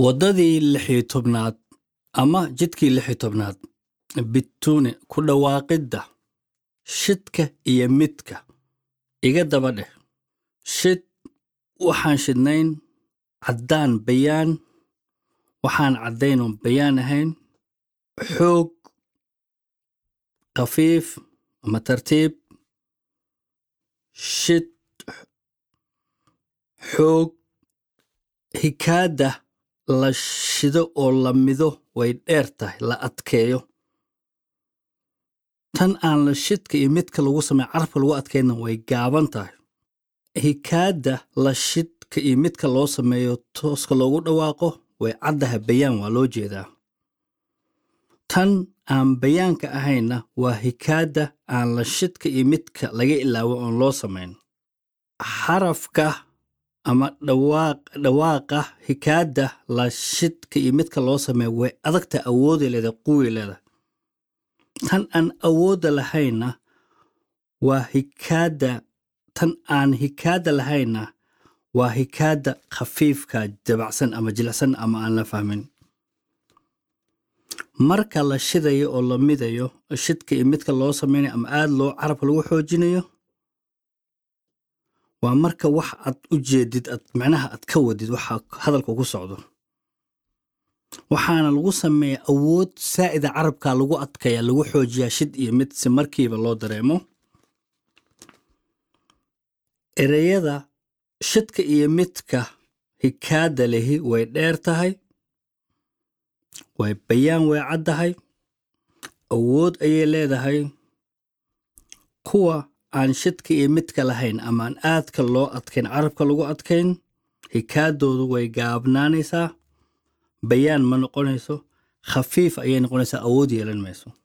waddadii lixiyo tobnaad ama jidkii lixiyo tobnaad bituune ku dhawaaqidda shidka iyo midka iga daba dheh shid waxaan shidnayn caddaan bayaan waxaan caddaynoon bayaan ahayn xoog khafiif ama tartiib shid xoog hikaadda la shido oo la mido way dheer tahay la adkeeyo tan aan la shidka iyo midka lagu sameeyo carabka lagu adkayna way gaaban tahay hikaadda la shidka iyo midka loo sameeyo tooska loogu dhawaaqo way caddaha bayaan waa loo jeedaa tan aan bayaanka ahayna waa hikaadda aan la shidka iyo midka laga ilaawo oon loo samayn xarafka ama dhawaaqa hikaadda la shidka iyo midka loo sameeyo way adagta awooday leedahay quway leedahay tan aan awoodda lahayna waa hikaadda tan aan hikaadda lahayna waa hikaadda khafiifka dabacsan ama jilicsan ama aan la fahmin marka la shidayo oo la midayo shidka iyo midka loo samaynayo ama aad loo carabka lagu xoojinayo waa marka wax aad u jeedid ad macnaha aad ka wadid waxa hadalka ku socdo waxaana lagu sameeyaa awood saa'ida carabka lagu adkaya lagu xoojiyaa shid iyo mid si markiiba loo dareemo ereyada shidka iyo midka hikaadda lehi way dheer tahay way bayaan way caddahay awood ayay leedahay kuwa aan shidka iyo midka lahayn ama aan aadka loo adkayn carabka lagu adkayn hikaaddoodu way gaabnaanaysaa bayaan ma noqonayso khafiif ayay noqonaysaa awood yeelan mayso